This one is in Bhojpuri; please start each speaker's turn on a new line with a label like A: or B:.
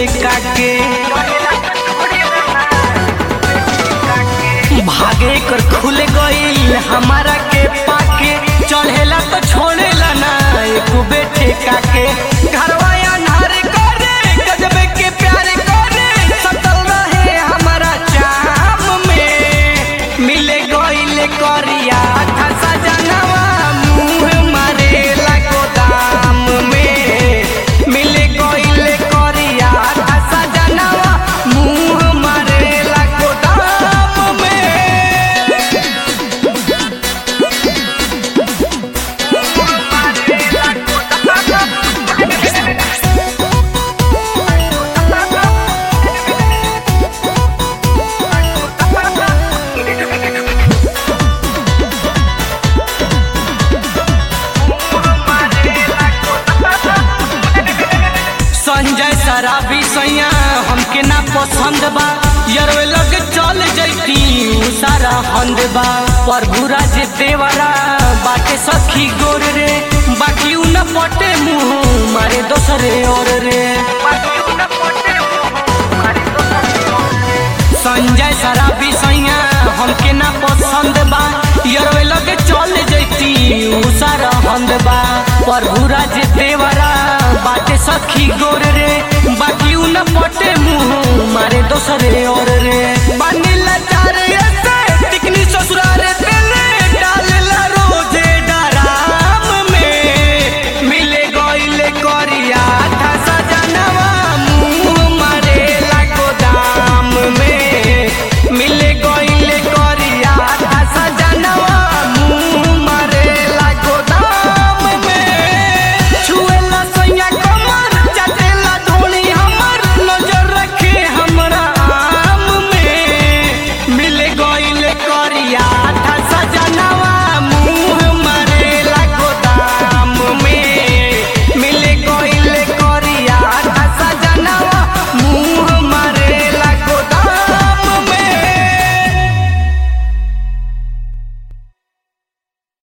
A: ठेका के भागे कर खुल गईल हमारा के पाके चढ़ेला तो छोड़ेला ना एक बेटे काके घरवा अन्हार करे गजबे के प्यार करे सतल रहे हमारा चाम में मिले गईल करिया ठसा जनवा मुंह मारेला गोदाम में मिले गईल करिया ठसा जनवा मुंह मारेला गोदाम में संजय शराबी सैया हमके ना पसंद बा यरवे लग चल जैती उ सारा हंद बा प्रभु राज देवरा बाटे सखी गोर रे बाकी उ न पटे मुंह मारे दोसरे और रे संजय शराबी सैया हमके ना पसंद बा यरवे लग चल जैती उ सारा हंद बा प्रभु राज देवरा बाटे सखी गोर रे बाकी उ न पटे मुंह मारे दोसरे और